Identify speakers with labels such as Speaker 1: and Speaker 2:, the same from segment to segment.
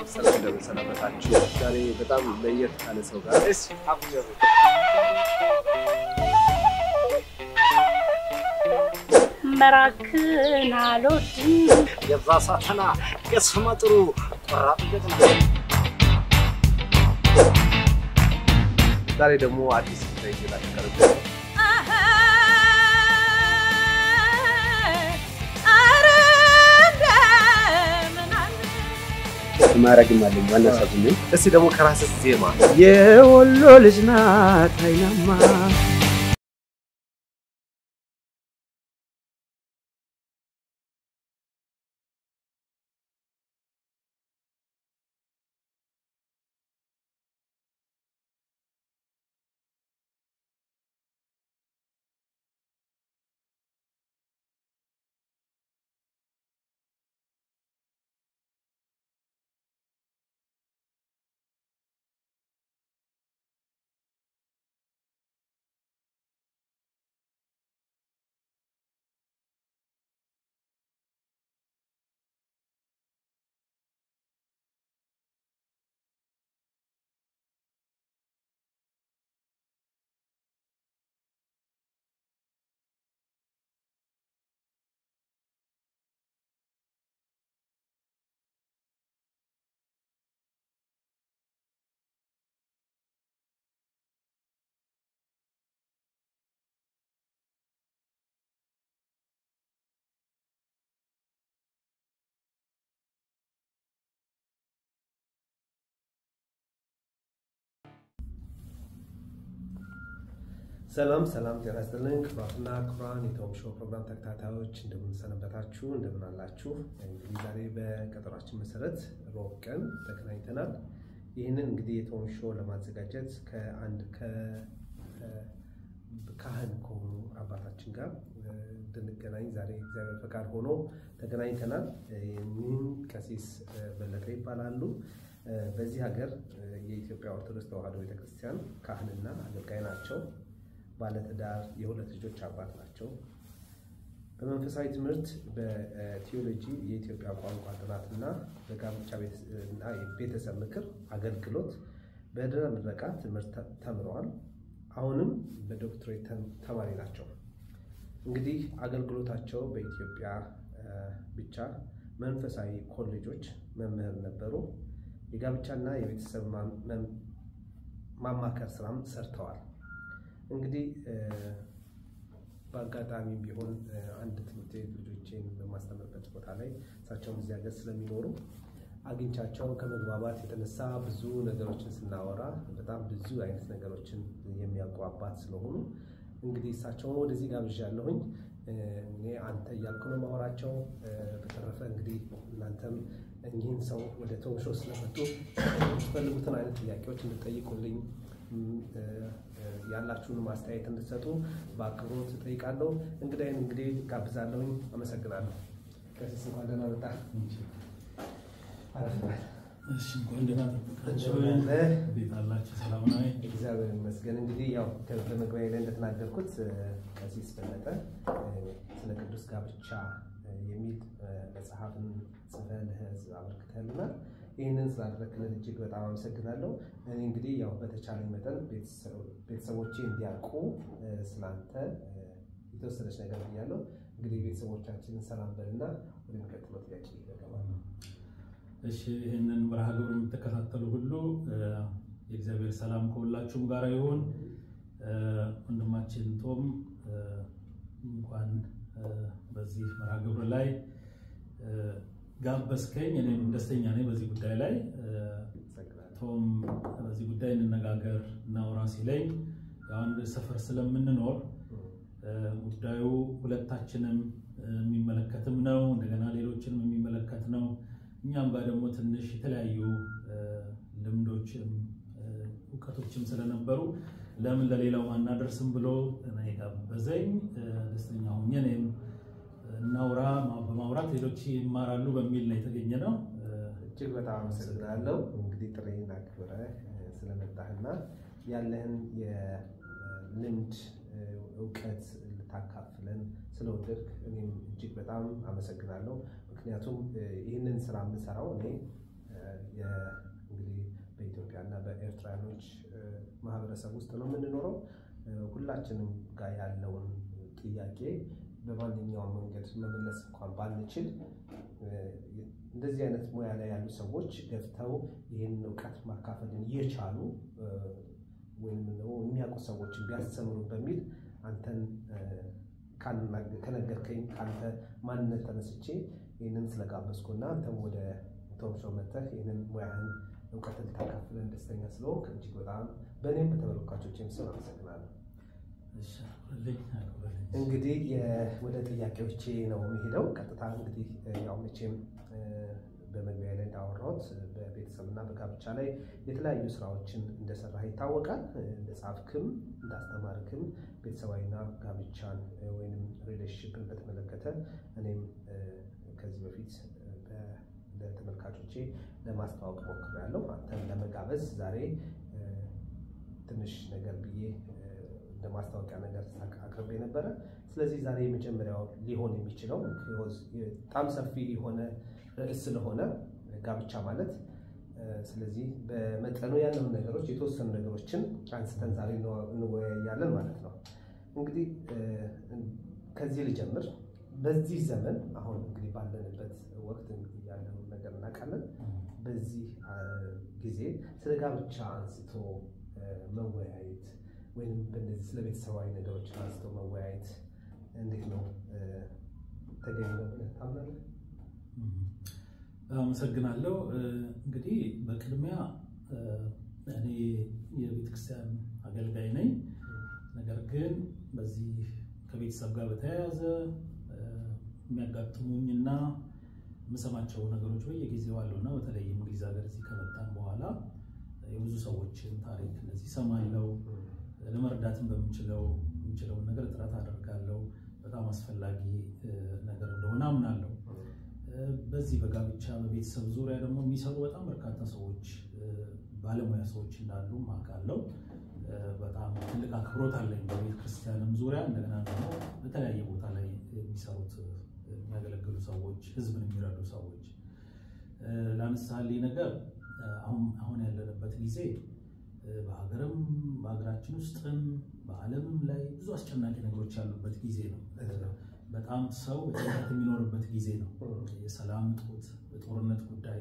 Speaker 1: ሰላም እንደምንሰነበታችሁ። ዛሬ በጣም ለየት ካለ ሰው ጋር እስ አብጀሩ
Speaker 2: መራክን አልወድም
Speaker 1: የዛ ሳተና የስመ ጥሩ ቆራጥ ገጥና ዛሬ ደግሞ አዲስ ጉዳይ ይዤላችሁ ቀርቤ ማረግም አለኝ ዋና ሳዝኝ እስቲ ደግሞ ከራስህ ዜማ የወሎ ልጅ ናት አይናማ ሰላም ሰላም፣ ጤና ይስጥልኝ ክቡራትና ክቡራን የቶም ሾው ፕሮግራም ተከታታዮች እንደምን ሰነበታችሁ? እንደምን አላችሁ? እንግዲህ ዛሬ በቀጠሯችን መሰረት ሮብ ቀን ተገናኝተናል። ይህንን እንግዲህ የቶም ሾው ለማዘጋጀት ከአንድ ካህን ከሆኑ አባታችን ጋር እንድንገናኝ ዛሬ እግዚአብሔር ፈቃድ ሆኖ ተገናኝተናል። ይህም ቀሲስ በለጠ ይባላሉ። በዚህ ሀገር የኢትዮጵያ ኦርቶዶክስ ተዋሕዶ ቤተክርስቲያን ካህንና አገልጋይ ናቸው። ባለትዳር የሁለት ልጆች አባት ናቸው። በመንፈሳዊ ትምህርት በቲዮሎጂ የኢትዮጵያ ቋንቋ ጥናትና በጋብቻ እና ቤተሰብ ምክር አገልግሎት በድህረ ምረቃ ትምህርት ተምረዋል። አሁንም በዶክትሬት ተማሪ ናቸው። እንግዲህ አገልግሎታቸው በኢትዮጵያ ብቻ መንፈሳዊ ኮሌጆች መምህር ነበሩ። የጋብቻና የቤተሰብ ማማከር ስራም ሰርተዋል። እንግዲህ በአጋጣሚ ቢሆን አንድ ትምህርት ቤት ልጆቼን በማስተምርበት ቦታ ላይ እሳቸውም እዚህ ሀገር ስለሚኖሩ አግኝቻቸው ከመግባባት የተነሳ ብዙ ነገሮችን ስናወራ በጣም ብዙ አይነት ነገሮችን የሚያውቁ አባት ስለሆኑ እንግዲህ እሳቸውን ወደዚህ ጋብዣለሁኝ። እኔ አንተ እያልኩ ነው ማወራቸው። በተረፈ እንግዲህ እናንተም እኚህን ሰው ወደ ቶም ሾው ስለመጡ የምትፈልጉትን አይነት ጥያቄዎች እንድጠይቁልኝ ያላችሁን ማስተያየት እንድትሰጡ በአክብሮት እጠይቃለሁ። እንግዳይን እንግዲህ ጋብዛለሁኝ። አመሰግናለሁ። ቀሲስ እንኳን ደህና መጣ።
Speaker 3: እንኳን ደህና ጠበቃችሁ። ቤት አላችሁ? ሰላም ነው?
Speaker 1: እግዚአብሔር ይመስገን። እንግዲህ ያው በመግቢያ ላይ እንደተናገርኩት ቀሲስ በለጠ ስለ ቅዱስ ጋብቻ የሚል መጽሐፍን ጽፈህ ለሕዝብ አበርክተህልናል። ይህንን ስላደረክልን እጅግ በጣም አመሰግናለሁ። እኔ እንግዲህ ያው በተቻለኝ መጠን ቤተሰቦቼ እንዲያውቁ ስላንተ የተወሰነች ነገር ብያለሁ። እንግዲህ ቤተሰቦቻችንን ሰላም በልና ወደሚቀጥለው ጥያቄ ይገባል።
Speaker 3: እሺ፣ ይህንን መርሃ ግብር የምትከታተሉ ሁሉ የእግዚአብሔር ሰላም ከሁላችሁም ጋር ይሁን። ወንድማችን ቶም እንኳን በዚህ መርሃ ግብር ላይ ጋበዝከኝ። እኔም ደስተኛ ነኝ በዚህ ጉዳይ ላይ ቶም በዚህ ጉዳይ እንነጋገር እናውራ ሲለኝ አንድ ሰፈር ስለምንኖር ጉዳዩ ሁለታችንም የሚመለከትም ነው፣ እንደገና ሌሎችንም የሚመለከት ነው። እኛም ጋር ደግሞ ትንሽ የተለያዩ ልምዶችም እውቀቶችም ስለነበሩ ለምን ለሌላው አናደርስም ብሎ ጋበዘኝ። ደስተኛ ሆኜ እኔም እናውራ በማውራት ሌሎች ይማራሉ በሚል ነው የተገኘ ነው።
Speaker 1: እጅግ በጣም አመሰግናለሁ። እንግዲህ ጥሬን አክብረህ ስለመጣህና ያለህን የልምድ እውቀት ልታካፍለን ስለወደድክ እኔም እጅግ በጣም አመሰግናለሁ። ምክንያቱም ይህንን ስራ የምሰራው እኔ እንግዲህ በኢትዮጵያና በኤርትራኖች ማህበረሰብ ውስጥ ነው የምንኖረው። ሁላችንም ጋር ያለውን ጥያቄ በማንኛውም መንገድ መመለስ እንኳን ባንችል እንደዚህ አይነት ሙያ ላይ ያሉ ሰዎች ገፍተው ይህንን እውቀት ማካፈልን እየቻሉ ወይም ደግሞ የሚያውቁ ሰዎችን ቢያስተምሩ በሚል አንተን ከነገርከኝ ከአንተ ማንነት ተነስቼ ይህንን ስለጋበዝኩና አንተም ወደ ቶም ሾው መጥተህ ይህንን ሙያህን እውቀትን ልታካፍለን ደስተኛ ስለሆንክ እጅግ በጣም በእኔም በተመልካቾችም ስም አመሰግናለሁ። እንግዲህ ወደ ጥያቄዎቼ ነው የሚሄደው። ቀጥታ እንግዲህ ያው መቼም በመግቢያ ላይ እንዳወራሁት በቤተሰብና በጋብቻ ላይ የተለያዩ ስራዎችን እንደሰራህ ይታወቃል። እንደጻፍክም እንዳስተማርክም ቤተሰባዊና ጋብቻን ወይም ሪሌሽንሽፕን በተመለከተ እኔም ከዚህ በፊት ለተመልካቾቼ ለማስተዋወቅ ሞክሬያለሁ። አንተን ለመጋበዝ ዛሬ ትንሽ ነገር ብዬ እንደ ማስታወቂያ ነገር አቅርቤ ነበረ። ስለዚህ ዛሬ የመጀመሪያው ሊሆን የሚችለው በጣም ሰፊ የሆነ ርዕስ ስለሆነ ጋብቻ ማለት ስለዚህ በመጠኑ ያለውን ነገሮች የተወሰኑ ነገሮችን አንስተን ዛሬ እንወያያለን ማለት ነው። እንግዲህ ከዚህ ልጀምር። በዚህ ዘመን አሁን እንግዲህ ባለንበት ወቅት ያለውን ነገር እናውቃለን። በዚህ ጊዜ ስለ ጋብቻ አንስቶ መወያየት ወይም በእንደዚህ ስለ ቤተሰባዊ ነገሮችን አንስቶ መወያየት እንዴት ነው ተገቢ ነው ብለህ ታምናለህ?
Speaker 3: አመሰግናለሁ። እንግዲህ በቅድሚያ እኔ የቤተክርስቲያን አገልጋይ ነኝ። ነገር ግን በዚህ ከቤተሰብ ጋር በተያያዘ የሚያጋጥሙኝና የምሰማቸው ነገሮች በየጊዜው አሉና በተለይ እንግሊዝ ሀገር እዚህ ከመጣን በኋላ የብዙ ሰዎችን ታሪክ እንደዚህ እሰማለሁ። ለመርዳትም በምችለው የምችለውን ነገር ጥረት አደርጋለሁ። በጣም አስፈላጊ ነገር እንደሆነ አምናለሁ። በዚህ በጋብቻ በቤተሰብ ዙሪያ ደግሞ የሚሰሩ በጣም በርካታ ሰዎች ባለሙያ ሰዎች እንዳሉ አውቃለሁ። በጣም ትልቅ አክብሮት አለኝ በቤተ ክርስቲያንም ዙሪያ እንደገና ደግሞ በተለያየ ቦታ ላይ የሚሰሩት የሚያገለግሉ ሰዎች፣ ህዝብን የሚረዱ ሰዎች ለምሳሌ ነገር አሁን ያለንበት ጊዜ በሀገርም በሀገራችን ውስጥም በዓለምም ላይ ብዙ አስጨናቂ ነገሮች ያሉበት ጊዜ ነው። በጣም ሰው በጭንቀት የሚኖርበት ጊዜ ነው። የሰላም እጦት፣ በጦርነት ጉዳይ፣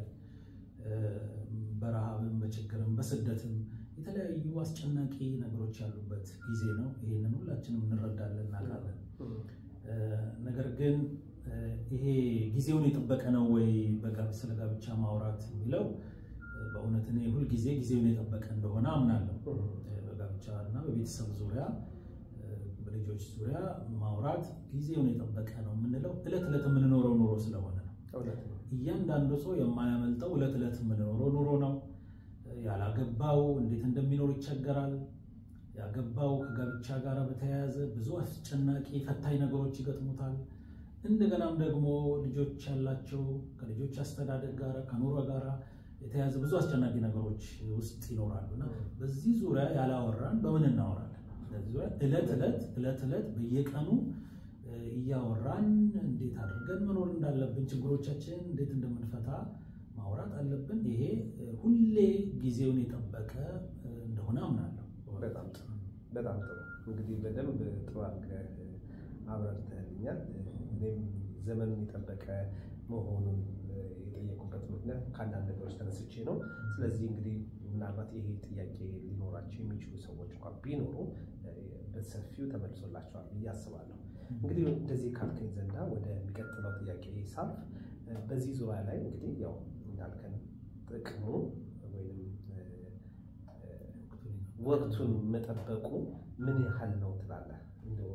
Speaker 3: በረሃብም፣ በችግርም፣ በስደትም የተለያዩ አስጨናቂ ነገሮች ያሉበት ጊዜ ነው። ይህንን ሁላችንም እንረዳለን፣ እናውቃለን። ነገር ግን ይሄ ጊዜውን የጠበቀ ነው ወይ ስለ ጋብቻ ማውራት የሚለው በእውነት እኔ ሁልጊዜ ጊዜውን የጠበቀ እንደሆነ አምናለሁ። በጋብቻ እና በቤተሰብ ዙሪያ በልጆች ዙሪያ ማውራት ጊዜውን የጠበቀ ነው የምንለው እለት ዕለት የምንኖረው ኑሮ ስለሆነ ነው። እያንዳንዱ ሰው የማያመልጠው እለት ዕለት የምንኖረው ኑሮ ነው። ያላገባው እንዴት እንደሚኖር ይቸገራል። ያገባው ከጋብቻ ጋር በተያያዘ ብዙ አስጨናቂ ፈታኝ ነገሮች ይገጥሙታል። እንደገናም ደግሞ ልጆች ያላቸው ከልጆች አስተዳደግ ጋር ከኑሮ ጋር የተያዘ ብዙ አስጨናቂ ነገሮች ውስጥ ይኖራሉ እና በዚህ ዙሪያ ያላወራን በምን እናወራለን? በዚህ ዙሪያ ዕለት ዕለት ዕለት ዕለት በየቀኑ እያወራን እንዴት አድርገን መኖር እንዳለብን ችግሮቻችንን እንዴት እንደምንፈታ ማውራት አለብን። ይሄ ሁሌ ጊዜውን የጠበቀ እንደሆነ አምናለሁ።
Speaker 1: በጣም ጥሩ በጣም ጥሩ። እንግዲህ በደንብ ጥሩ አድርገህ አብራርተህልኛል። እኔም ዘመኑን የጠበቀ መሆኑን የጠየቁበት ምክንያት ከአንዳንድ ነገሮች ተነስቼ ነው። ስለዚህ እንግዲህ ምናልባት ይሄ ጥያቄ ሊኖራቸው የሚችሉ ሰዎች እንኳን ቢኖሩ በሰፊው ተመልሶላቸዋል ብዬ አስባለሁ። እንግዲህ እንደዚህ ካልከኝ ዘንዳ ወደሚቀጥለው ጥያቄ ሳልፍ በዚህ ዙሪያ ላይ እንግዲህ ያው እንዳልከን ጥቅሙ ወይም ወቅቱን መጠበቁ ምን ያህል ነው ትላለህ? እንደው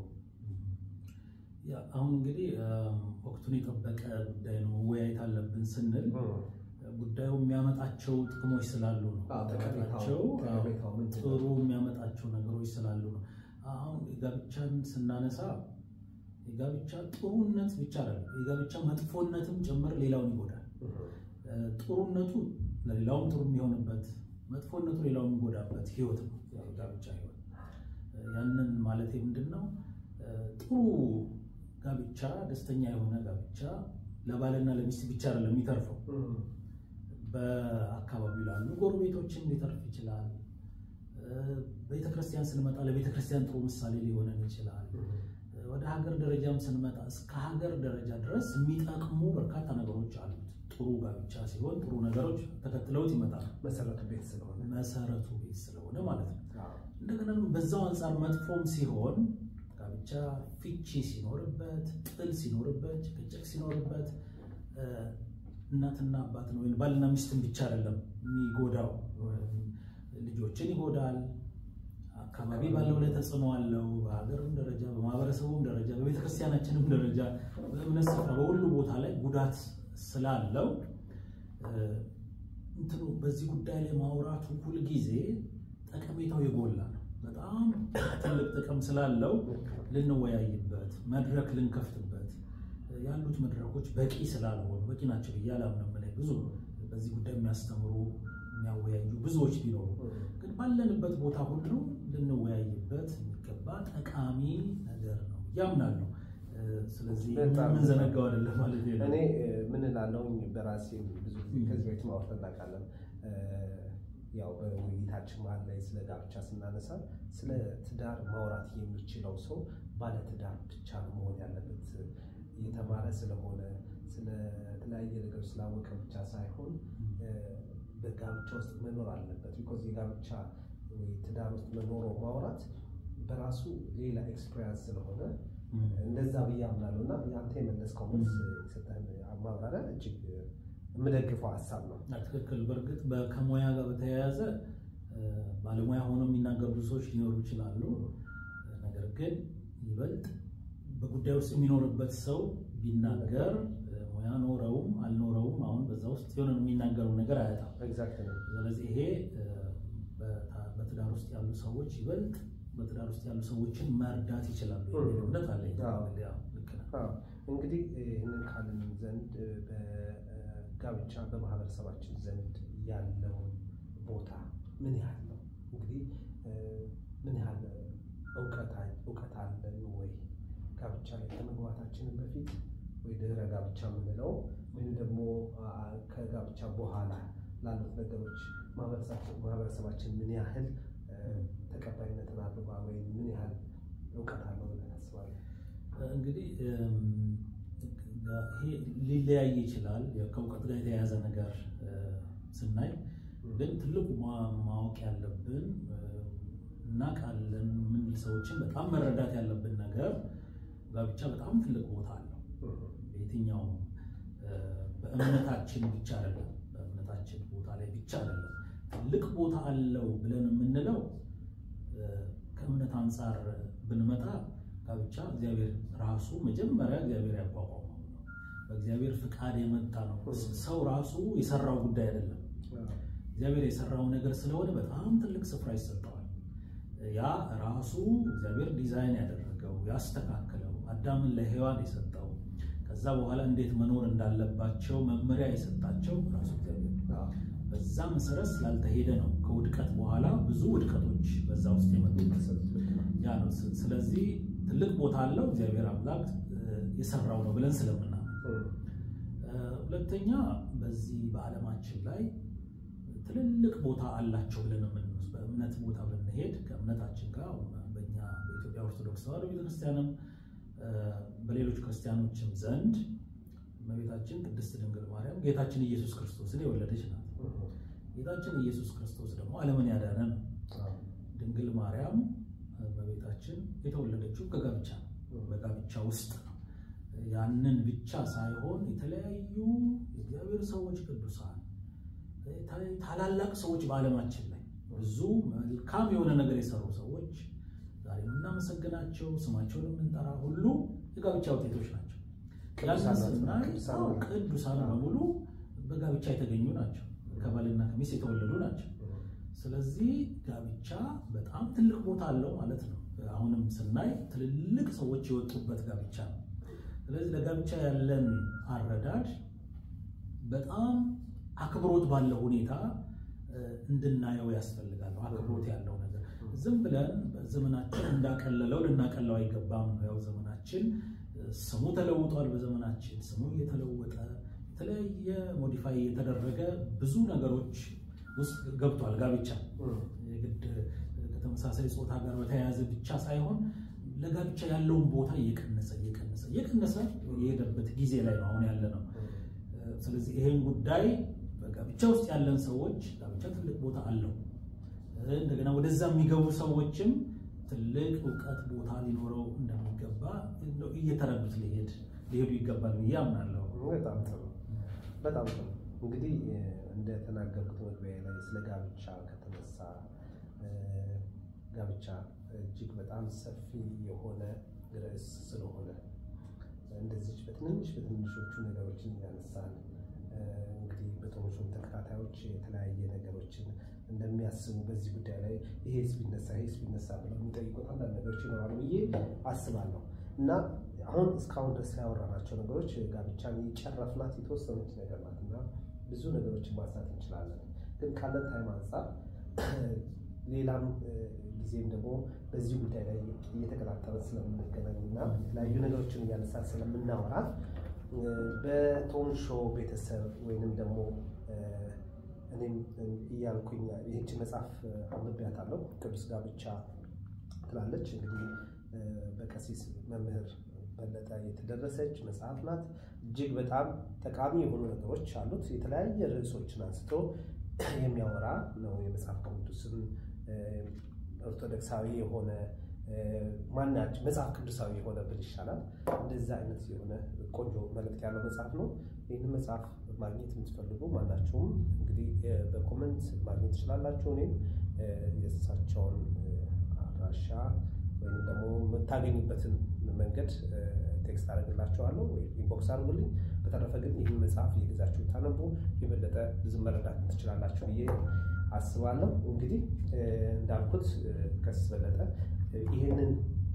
Speaker 3: አሁን እንግዲህ ወቅቱን የጠበቀ ጉዳይ ነው መወያየት አለብን ስንል ጉዳዩ የሚያመጣቸው ጥቅሞች ስላሉ ነው። የሚያመጣቸው ጥሩ የሚያመጣቸው ነገሮች ስላሉ ነው። አሁን የጋብቻን ስናነሳ የጋብቻ ጥሩነት ብቻ አይደለም፣ የጋብቻ መጥፎነትም ጭምር ሌላውን ይጎዳል። ጥሩነቱ ለሌላውም ጥሩ የሚሆንበት፣ መጥፎነቱ ሌላውን የሚጎዳበት ህይወት ነው የጋብቻ ህይወት። ያንን ማለት ምንድን ነው? ጥሩ ጋብቻ፣ ደስተኛ የሆነ ጋብቻ ለባልና ለሚስት ብቻ አይደለም የሚተርፈው በአካባቢው ላሉ ጎረቤቶችም ሊተርፍ ይችላል። ቤተክርስቲያን ስንመጣ ለቤተክርስቲያን ጥሩ ምሳሌ ሊሆነን ይችላል። ወደ ሀገር ደረጃም ስንመጣ እስከ ሀገር ደረጃ ድረስ የሚጠቅሙ በርካታ ነገሮች አሉት። ጥሩ ጋብቻ ሲሆን ጥሩ ነገሮች ተከትለውት ይመጣሉ።
Speaker 1: መሰረቱ ቤት ስለሆነ
Speaker 3: መሰረቱ ቤት ስለሆነ ማለት ነው። እንደገና ደግሞ በዛው አንጻር መጥፎም ሲሆን ጋብቻ ፍቺ ሲኖርበት፣ ጥል ሲኖርበት፣ ጭቅጭቅ ሲኖርበት እናትና አባትን ወይም ባልና ሚስትን ብቻ አይደለም የሚጎዳው፣ ልጆችን ይጎዳል። አካባቢ ባለው ላይ ተጽዕኖ አለው። በሀገርም ደረጃ በማህበረሰቡም ደረጃ በቤተክርስቲያናችንም ደረጃ በእምነት ስፍራ በሁሉ ቦታ ላይ ጉዳት ስላለው እንትኑ በዚህ ጉዳይ ላይ ማውራቱ ሁልጊዜ ጠቀሜታው የጎላ ነው። በጣም ትልቅ ጥቅም ስላለው ልንወያይበት፣ መድረክ ልንከፍትበት ያሉት መድረኮች በቂ ስላልሆኑ በቂ ናቸው ብዬ አላምንም። ላይ ብዙ በዚህ ጉዳይ የሚያስተምሩ የሚያወያዩ ብዙዎች ቢኖሩ ግን ባለንበት ቦታ ሁሉ ልንወያይበት የሚገባ ጠቃሚ ነገር ነው ያምናለሁ። ስለዚህ የምንዘነጋው አይደለም ማለት ነው።
Speaker 1: እኔ ምን እላለሁኝ በራሴ ብዙ ጊዜ ከዚህ በፊት ማውራት እናውቃለን። ያው በውይይታችን መሀል ላይ ስለ ጋብቻ ስናነሳ ስለ ትዳር ማውራት የሚችለው ሰው ባለ ትዳር ብቻ ነው መሆን ያለበት። እየተማረ ስለሆነ ስለተለያየ ነገሮች ስላወቀ ብቻ ሳይሆን በጋብቻ ውስጥ መኖር አለበት። ቢኮዝ የጋብቻ ትዳር ውስጥ መኖሮ ማውራት በራሱ ሌላ ኤክስፔሪንስ ስለሆነ እንደዛ ብዬ አምናለሁ እና የአንተ የመለስከው መልስ የሰጠህን ማብራሪያ እጅግ የምደግፈው ሀሳብ ነው።
Speaker 3: ትክክል። በእርግጥ ከሙያ ጋር በተያያዘ ባለሙያ ሆነው የሚናገሩ ብዙ ሰዎች ሊኖሩ ይችላሉ። ነገር ግን ይበልጥ በጉዳይ ውስጥ የሚኖርበት ሰው ቢናገር ሙያ ኖረውም አልኖረውም አሁን በዛ ውስጥ የሆነ የሚናገረው ነገር አያጣም። ስለዚህ ይሄ በትዳር ውስጥ ያሉ ሰዎች ይበልጥ በትዳር ውስጥ ያሉ ሰዎችን መርዳት ይችላሉ የሚል እምነት አለኝ።
Speaker 1: እንግዲህ ይህንን ካልን ዘንድ በጋብቻ በማህበረሰባችን ዘንድ ያለውን ቦታ ምን ያህል ነው? እንግዲህ ምን ያህል እውቀት አለን ወይ? ጋብቻ ላይ ከመግባታችንን በፊት ወይ ድህረ ጋብቻ የምንለው ወይም ደግሞ ከጋብቻ በኋላ ላሉት ነገሮች ማህበረሰባችን ምን ያህል ተቀባይነትን አድርጓ ወይም ምን ያህል እውቀት አለው ብለን ታስባለህ?
Speaker 3: እንግዲህ ይሄ ሊለያይ ይችላል። ከእውቀት ጋር የተያያዘ ነገር ስናይ ግን ትልቁ ማወቅ ያለብን እናውቃለን የምንል ሰዎችን በጣም መረዳት ያለብን ነገር ጋብቻ በጣም ትልቅ ቦታ አለው። በየትኛውም በእምነታችን ብቻ አይደለም፣ በእምነታችን ቦታ ላይ ብቻ አይደለም። ትልቅ ቦታ አለው ብለን የምንለው ከእምነት አንጻር ብንመጣ ጋብቻ እግዚአብሔር ራሱ መጀመሪያ እግዚአብሔር ያቋቋመው ነው። በእግዚአብሔር ፍቃድ የመጣ ነው። ሰው ራሱ የሰራው ጉዳይ አይደለም። እግዚአብሔር የሰራው ነገር ስለሆነ በጣም ትልቅ ስፍራ ይሰጠዋል። ያ ራሱ እግዚአብሔር ዲዛይን ያደረገው ያስተካከለው፣ አዳምን ለሔዋን የሰጠው ከዛ በኋላ እንዴት መኖር እንዳለባቸው መመሪያ የሰጣቸው ራሱ እግዚአብሔር በዛ መሰረት ስላልተሄደ ነው ከውድቀት በኋላ ብዙ ውድቀቶች በዛ ውስጥ የመጡት ያ ነው። ስለዚህ ትልቅ ቦታ አለው እግዚአብሔር አምላክ የሰራው ነው ብለን ስለምናምን፣ ሁለተኛ በዚህ በዓለማችን ላይ ትልልቅ ቦታ አላቸው ብለን የምንወስድ በእምነት ቦታ ብንሄድ ከእምነታችን ጋር በእኛ በኢትዮጵያ ኦርቶዶክስ ተዋሕዶ ቤተክርስቲያንም በሌሎች ክርስቲያኖችም ዘንድ እመቤታችን ቅድስት ድንግል ማርያም ጌታችን ኢየሱስ ክርስቶስን የወለደች ናት። ጌታችን ኢየሱስ ክርስቶስ ደግሞ ዓለምን ያዳነ ነው። ድንግል ማርያም እመቤታችን የተወለደችው ከጋብቻ ነው፣ በጋብቻ ውስጥ ነው። ያንን ብቻ ሳይሆን የተለያዩ የእግዚአብሔር ሰዎች ቅዱሳን ታላላቅ ሰዎች በዓለማችን ላይ ብዙ መልካም የሆነ ነገር የሰሩ ሰዎች ዛሬ የምናመሰግናቸው ስማቸውን የምንጠራ ሁሉ የጋብቻ ውጤቶች ናቸው። ቅዱሳን በሙሉ በጋብቻ የተገኙ ናቸው። ከባልና ከሚስት የተወለዱ ናቸው። ስለዚህ ጋብቻ በጣም ትልቅ ቦታ አለው ማለት ነው። አሁንም ስናይ ትልልቅ ሰዎች የወጡበት ጋብቻ ነው። ስለዚህ ለጋብቻ ያለን አረዳድ በጣም አክብሮት ባለው ሁኔታ እንድናየው ያስፈልጋል። አክብሮት ያለው ነገር ዝም ብለን ዘመናችን እንዳቀለለው ልናቀለው አይገባም። ያው ዘመናችን ስሙ ተለውጧል። በዘመናችን ስሙ እየተለወጠ የተለያየ ሞዲፋይ የተደረገ ብዙ ነገሮች ውስጥ ገብቷል። ጋብቻ የግድ ከተመሳሳይ ጾታ ጋር በተያያዘ ብቻ ሳይሆን ለጋብቻ ያለውን ቦታ እየቀነሰ እየቀነሰ እየቀነሰ የሄደበት ጊዜ ላይ ነው አሁን ያለ ነው። ስለዚህ ይሄን ጉዳይ በጋብቻ ውስጥ ያለን ሰዎች ጋብቻ ትልቅ ቦታ አለው። እንደገና ወደዛ የሚገቡ ሰዎችም ትልቅ እውቀት ቦታ ሊኖረው እንደሚገባ እየተረዱት ሊሄድ ሊሄዱ ይገባል ብዬ አምናለሁ።
Speaker 1: በጣም ጥሩ በጣም ጥሩ። እንግዲህ እንደተናገርኩት መግቢያ ላይ ስለ ጋብቻ ከተነሳ ጋብቻ እጅግ በጣም ሰፊ የሆነ ርዕስ ስለሆነ እንደዚች በትንንሽ በትንንሾቹ ነገሮችን እያነሳን እንግዲህ በቶሞሾም ተከታታዮች የተለያየ ነገሮችን እንደሚያስቡ በዚህ ጉዳይ ላይ ይሄስ ቢነሳ ይሄስ ቢነሳ ብለው የሚጠይቁት አንዳንድ ነገሮች ይኖራሉ ብዬ አስባለሁ እና አሁን እስካሁን ድረስ ያወራናቸው ነገሮች ጋብቻን የጨረፍናት የተወሰኑት ነገር ናት እና ብዙ ነገሮችን ማንሳት እንችላለን። ግን ካለን ታይም አንጻር ሌላም ጊዜም ደግሞ በዚህ ጉዳይ ላይ እየተቀጣጠረ ስለምንገናኝ እና የተለያዩ ነገሮችን እያነሳን ስለምናወራ በቶም ሾው ቤተሰብ ወይንም ደግሞ እኔም እያልኩኝ ይህች መጽሐፍ አንብቤያታለሁ። ቅዱስ ጋብቻ ትላለች። እንግዲህ በቀሲስ መምህር በለጠ የተደረሰች መጽሐፍ ናት። እጅግ በጣም ጠቃሚ የሆኑ ነገሮች አሉት። የተለያየ ርዕሶችን አንስቶ የሚያወራ ነው። የመጽሐፍ ቅዱስን ኦርቶዶክሳዊ የሆነ ማናቸው መጽሐፍ ቅዱሳዊ የሆነ ብል ይሻላል። እንደዛ አይነት የሆነ ቆንጆ መልእክት ያለው መጽሐፍ ነው። ይህንን መጽሐፍ ማግኘት የምትፈልጉ ማናችሁም እንግዲህ በኮመንት ማግኘት ትችላላችሁ። እኔም የእሳቸውን አድራሻ ወይም ደግሞ የምታገኙበትን መንገድ ቴክስት አደርግላችኋለሁ ወይ ኢንቦክስ አድርጉልኝ። በተረፈ ግን ይህን መጽሐፍ እየገዛችሁ ታነቡ የበለጠ ብዙ መረዳት ትችላላችሁ ብዬ አስባለሁ። እንግዲህ እንዳልኩት ቀሲስ በለጠ ይህንን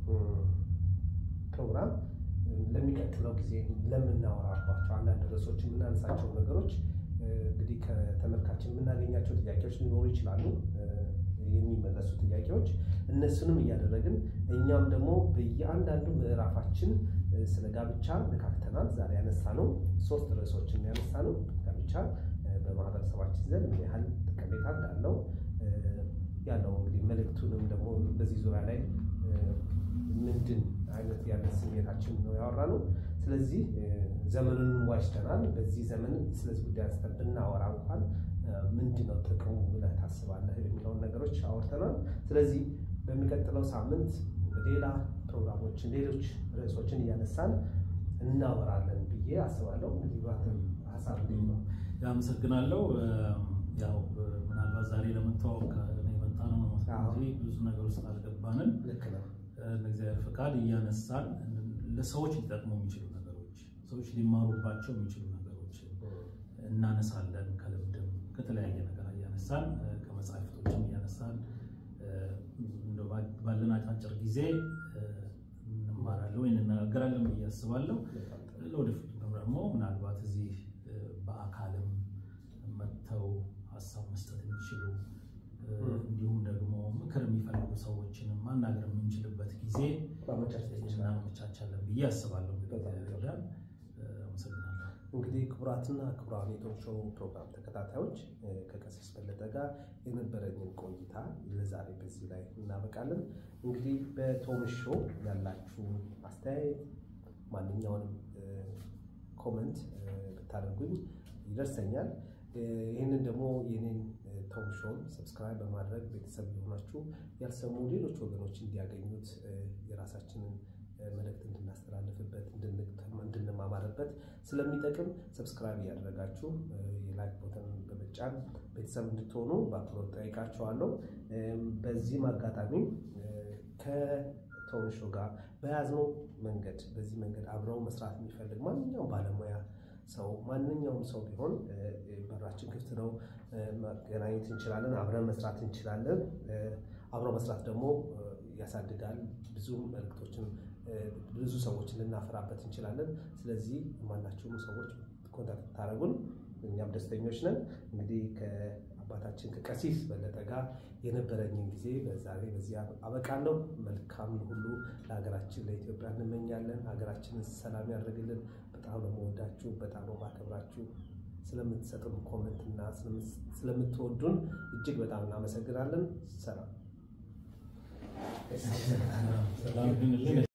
Speaker 1: ፕሮግራም ለሚቀጥለው ጊዜ ለምናወራባቸው አንዳንድ ርዕሶች የምናነሳቸው ነገሮች እንግዲህ ከተመልካችን የምናገኛቸው ጥያቄዎች ሊኖሩ ይችላሉ፣ የሚመለሱ ጥያቄዎች እነሱንም እያደረግን እኛም ደግሞ በየአንዳንዱ ምዕራፋችን ስለ ጋብቻ ነካክተናል። ዛሬ ያነሳ ነው ሶስት ርዕሶችን ያነሳ ነው። ጋብቻ በማህበረሰባችን ዘንድ ምን ያህል ጠቀሜታ እንዳለው ያለው እንግዲህ መልእክቱንም ደግሞ በዚህ ዙሪያ ላይ ምንድን አይነት ያለ ስሜታችን ነው ያወራ ነው። ስለዚህ ዘመኑን ዋጅተናል። በዚህ ዘመን ስለዚህ ጉዳይ አንስተን ብናወራ እንኳን ምንድን ነው ጥቅሙ ብለህ ታስባለህ የሚለውን ነገሮች አውርተናል። ስለዚህ በሚቀጥለው ሳምንት ሌላ ፕሮግራሞችን፣ ሌሎች ርዕሶችን እያነሳን እናወራለን ብዬ አስባለሁ። እንግዲህ ሀሳብ እንዴት ነው?
Speaker 3: አመሰግናለሁ። ያው ምናልባት ዛሬ ለመተዋወቅ የመጣ ነው እንጂ ብዙ ነገር ውስጥ አልገባንም።
Speaker 1: ልክ ነው።
Speaker 3: እግዚአብሔር ፈቃድ እያነሳን ለሰዎች ሊጠቅሙ የሚችሉ ነገሮች፣ ሰዎች ሊማሩባቸው የሚችሉ ነገሮች እናነሳለን። ከልምድም ከተለያየ ነገር እያነሳን ከመጽሐፍቶችም እያነሳን ባለን አጫጭር ጊዜ እንማራለን ወይ እንነጋገራለን ብዬ አስባለሁ። ለወደፊቱ ደግሞ ምናልባት እዚህ በአካልም መጥተው ሀሳብ መስጠት የሚችሉ እንዲሁም ደግሞ ምክር የሚፈልጉ ሰዎችንም ማናገር የምንችልበት ጊዜ እናመቻቻለን ብዬ አስባለሁ። አመሰግናለሁ።
Speaker 1: እንግዲህ ክቡራትና ክቡራን የቶም ሾው ፕሮግራም ተከታታዮች ከቀሲስ በለጠ ጋር የነበረኝን ቆይታ ለዛሬ በዚህ ላይ እናበቃለን። እንግዲህ በቶም ሾው ያላችሁን አስተያየት ማንኛውንም ኮመንት ብታደርጉኝ ይደርሰኛል። ይህንን ደግሞ የኔን ቶም ሾውን ሰብስክራይብ በማድረግ ቤተሰብ የሆናችሁ ያልሰሙ ሌሎች ወገኖች እንዲያገኙት የራሳችንን መልእክት እንድናስተላልፍበት እንድንማማርበት ስለሚጠቅም ሰብስክራይብ እያደረጋችሁ የላይክ ቦተን በመጫን ቤተሰብ እንድትሆኑ በአክብሮት ጠይቃችኋለሁ። በዚህም አጋጣሚ ከቶም ሾው ጋር በያዝነው መንገድ በዚህ መንገድ አብረው መስራት የሚፈልግ ማንኛውም ባለሙያ ሰው ማንኛውም ሰው ቢሆን በራችን ክፍት ነው። መገናኘት እንችላለን። አብረን መስራት እንችላለን። አብረው መስራት ደግሞ ያሳድጋል። ብዙ መልእክቶችን ብዙ ሰዎችን ልናፈራበት እንችላለን። ስለዚህ ማናቸውም ሰዎች ኮንታክት ታደረጉን እኛም ደስተኞች ነን። እንግዲህ ከአባታችን ከቀሲስ በለጠ ጋር የነበረኝን ጊዜ በዛሬ በዚህ አበቃለሁ። መልካም ሁሉ ለሀገራችን ለኢትዮጵያ እንመኛለን። ሀገራችንን ሰላም ያደርግልን። በጣም ነው የምወዳችሁ፣ በጣም ነው ማከብራችሁ። ስለምትሰጡን ኮመንት እና ስለምትወዱን እጅግ በጣም እናመሰግናለን። ሰላም
Speaker 3: ሰላም ይሁንልን።